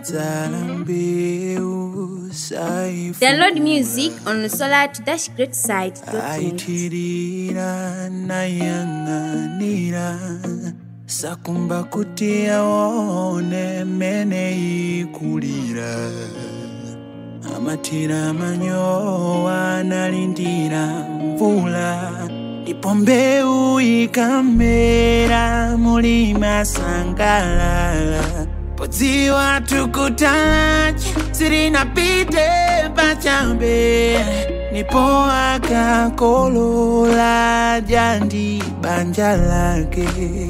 dzala mbewu saifu Download music on solar-greatside.net. aitirira nayang'anira sakumba kuti aone mene ikulira amatira manyowa analindira mvula ndipo mbewu ikamera mulima sangalala podziwa tukutachi sirinapite pachabe nipo akakolola jandi banja lake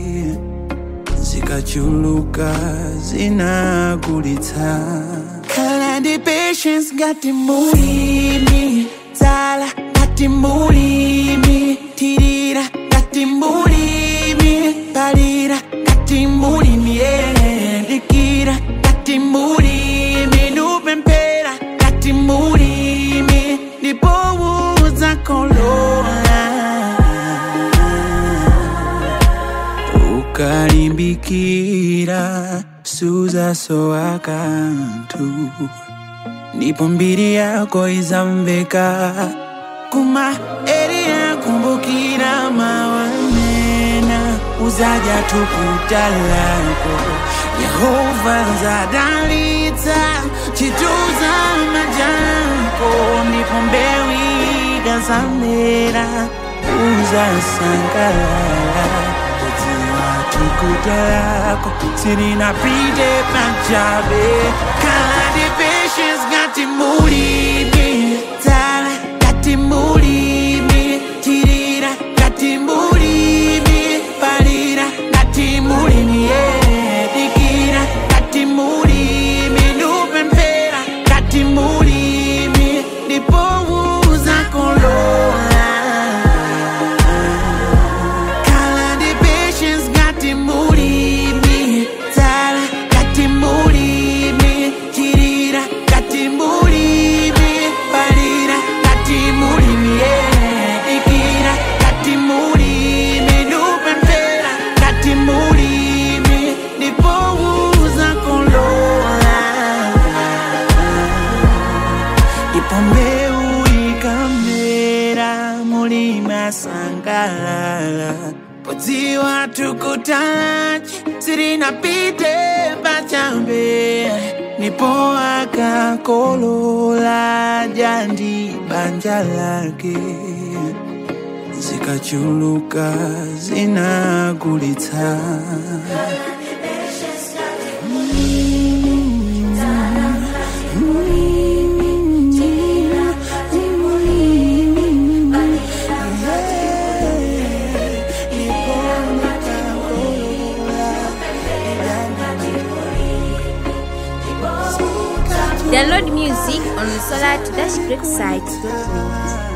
zikachuluka zinagulitsa khala ndi patience ngati mulimi dzala ngati mulimi tirira ngati mulimi palira ngati mulimi yeah. dikira ngati mulimi nupemphera ngati mulimi ndipo uzakolola ukalimbikira suzasowa kanthu ndipo mbiri yako izamveka kuma eri yakumbukira mawanena uzaja tukuta lako yehova nzadalitsa chituza majako ndipo mbewu ikazamera uzasangalala kudziwa tukuta lako sirinapite pachabe kala ndi patience ngati mulimi dzala ngati mulimi tirira ngati mulimi palira ngati mulimi yeah. dikira ngati mulimi nupemphera ngati mulimi ndipo uzakolola kala ndi patience ngati mulimi dzala ngati mulimi tirira ngati mulimi palira ngati mulimi yeah. dikira ngati mulimi nupemphera ngati mulimi ndipo uzakolola ndipo mbewu ikamera mulima sangalala podziwa tukutachi sirinapite pachabe nipo akakolola jandi banja lake zikachuluka zinagulitsa Download music on solar-greatside.net.